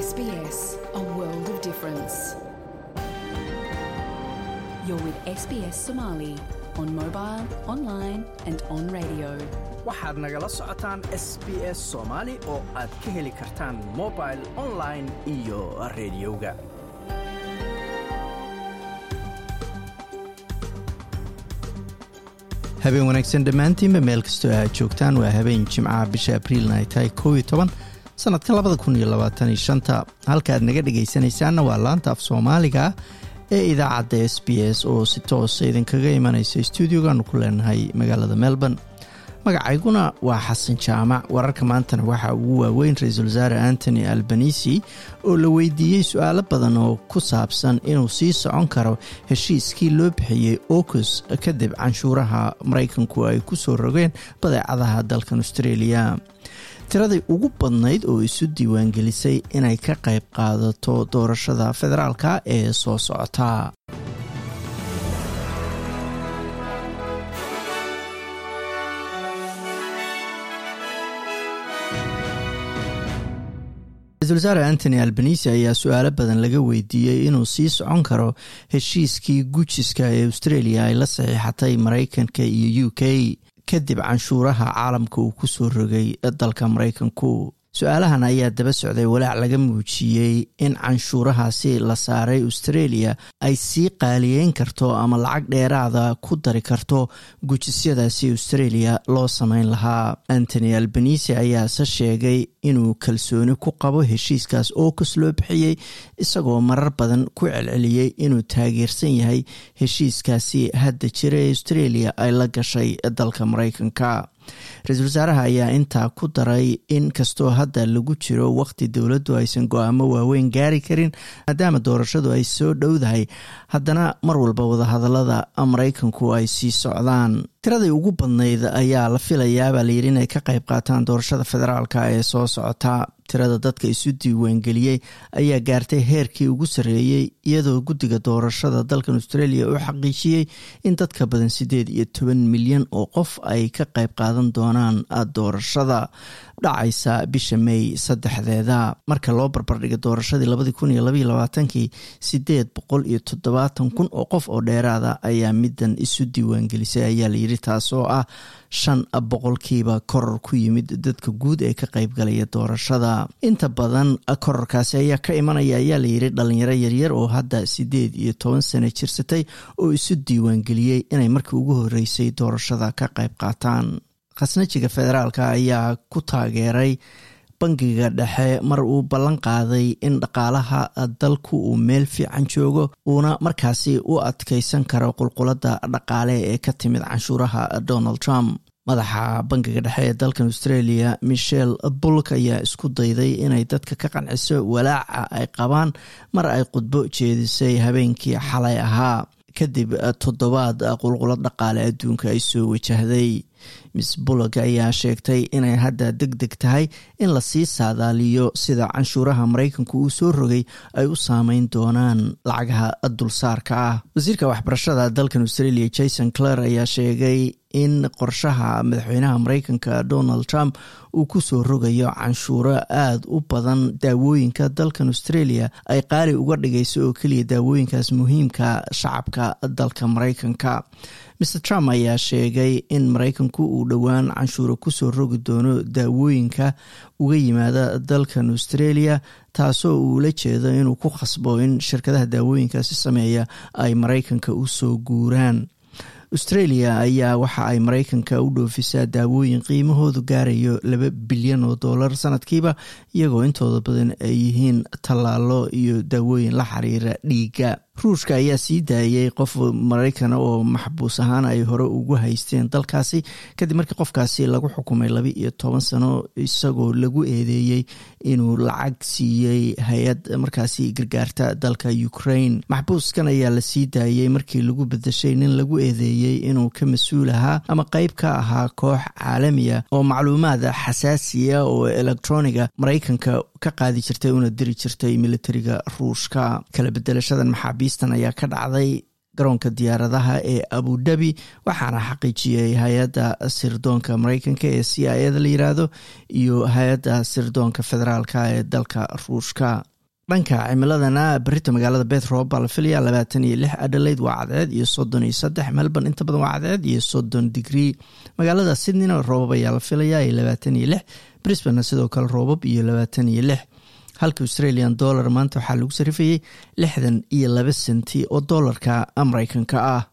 SBS, a world of difference. You're with SBS Somali on mobile, online, and on radio. waxaad nagala socotaan s b s soomaali oo aad ka heli kartaan mobil online iyo rediyoga habeen wanaagsan dhammaantiinba meel kastoo aad joogtaan waa habeen jimcaha bisha abriilna ay tahay kow iyo toban sannadka labada kun iyo labaatan iyo shanta halkaaad naga dhegaysanaysaanna waa laanta af soomaaliga ee idaacadda s b s oo si toosa idinkaga imanaysa stuudiogaanu ku leenahay magaalada melbourne magacayguna waa xasan jaamac wararka maantana waxaa ugu waaweyn ra-iisul wasaare antony albanisi oo la weydiiyey su-aalo badan oo ku saabsan inuu sii socon karo heshiiskii loo bixiyey ocus kadib canshuuraha maraykanku ay ku soo rogeen badeecadaha dalkan australia tiradii ugu badnayd oo isu diiwaangelisay inay ka qayb qaadato doorashada federaalka ee soo socota ra-isul wasaare antony albanisi ayaa su-aalo badan laga weydiiyey inuu sii socon karo heshiiskii gujiska ee australia ay la saxiixatay maraykanka iyo u k kadib canshuuraha caalamka uu ku soo rogay dalka maraykanku su-aalahan ayaa daba socday walaac laga muujiyey in canshuurahaasi la saaray australia ay sii qaaliyeyn karto ama lacag dheeraada ku dari karto gujisyadaasi australia loo sameyn lahaa antony albanisi ayaase sheegay inuu kalsooni ku qabo heshiiskaas ookus loo bixiyey isagoo marar badan ku celceliyey inuu taageersan yahay heshiiskaasi hadda jira ee australia ay la gashay dalka maraykanka ra-iisul wasaaraha ayaa intaa ku daray in kastoo hadda lagu jiro waqti dowladdu aysan go-aamo waaweyn gaari karin maadaama doorashadu ay soo dhowdahay haddana mar walba wadahadalada maraykanku ay sii socdaan tiradii ugu badnayd ayaa la filayaabaa layidhi inay ka qayb qaataan doorashada federaalka ee soo socota tirada dadka isu diiwaangeliyey ayaa gaartay heerkii ugu sarreeyey iyadoo guddiga doorashada dalkan australia uu xaqiijiyey in dadka badan siddeed iyo toban milyan oo qof ay ka qayb qaadan doonaan doorashada dhacaysa bisha may saddexdeeda marka loo barbardhiga doorashadii labadii kun iyo labaiyo labaatankii siddeed boqol iyo toddobaatan kun oo qof oo dheeraada ayaa middan isu diiwaangelisay ayaa layidhi taasoo ah shan boqolkiiba koror ku yimid dadka guud ee ka qaybgalaya doorashada inta badan kororkaasi ayaa ka imanaya ayaa layidhi dhalinyaro yaryar oo hadda siddeed iyo toban sano jirsatay oo isu diiwaangeliyey inay markii ugu horeysay doorashada ka qayb qaataan khasnajiga federaalka ayaa ku taageeray bangiga dhexe mar uu ballan qaaday in dhaqaalaha dalku uu meel fiican joogo uuna markaasi u adkeysan karo qulqulada dhaqaale ee ka timid canshuuraha donald trump madaxa bangiga dhexe ee dalkan australia michel bulk ayaa isku dayday inay dadka ka qanciso walaaca ay qabaan mar ay khudbo jeedisay habeenkii xalay ahaa kadib toddobaad qulqulad dhaqaale adduunka ay soo wajahday miss bulog ayaa sheegtay inay hadda deg deg tahay in lasii saadaaliyo sida canshuuraha maraykanku uu soo rogay ay u saameyn doonaan lacagaha dulsaarka ah wasiirka waxbarashada dalkan australia jason clare ayaa sheegay in qorshaha madaxweynaha maraykanka donald trump uu ku soo rogayo canshuuro aada u badan daawooyinka dalkan australia ay qaali uga dhigayso oo keliya daawooyinkaas muhiimka shacabka dalka maraykanka mr trump ayaa sheegay in maraykanku uu dhowaan canshuuro kusoo rogi doono daawooyinka uga yimaada dalkan australia taasoo uu la jeedo inuu ku khasbo in shirkadaha daawooyinkaasi sameeya ay maraykanka u soo guuraan australia ayaa waxa ay maraykanka u dhoofisaa daawooyin qiimahoodu gaarayo laba bilyan oo dollar sanadkiiba iyagoo intooda badan ay yihiin tallaalo iyo daawooyin la xiriira dhiigga ruushka ayaa sii daayay qof maraykana oo maxbuus ahaan ay hore ugu haysteen dalkaasi kadib markii qofkaasi lagu xukumay laba iyo toban sano isagoo lagu eedeeyey inuu lacag siiyey hay-ad markaasi gargaarta dalka ukraine maxbuuskan ayaa la sii daayey markii lagu bedeshay nin lagu eedeeyey inuu ka mas-uul ahaa ama qeyb ka ahaa koox caalamiya oo macluumaad xasaasiya oo electroniga maraykanka ka qaadi jirtay una diri jirtay militariga ruushka kala bedelashadan maxaabiistan ayaa ka dhacday garoonka diyaaradaha ee abudabi waxaana xaqiijiyey hay-adda sirdoonka mareykanka ee c i a da la yiraahdo iyo hay-adda sirdoonka federaalka ee dalka ruushka dhanka cimiladana berita magaalada beth roob baa la filaya labaatan iyo lix adelaide waa cadceed iyo soddon iyo saddex melbourne inta badan waa cadceed iyo soddon digrii magaalada sydneyna roobab ayaa la filaya iyo labaatan iyo lix brisbane sidoo kale roobab iyo labaatan iyo lix halka australian dollar maanta waxaa lagu sarifayay lixdan iyo laba senti oo doolarka mareykanka ah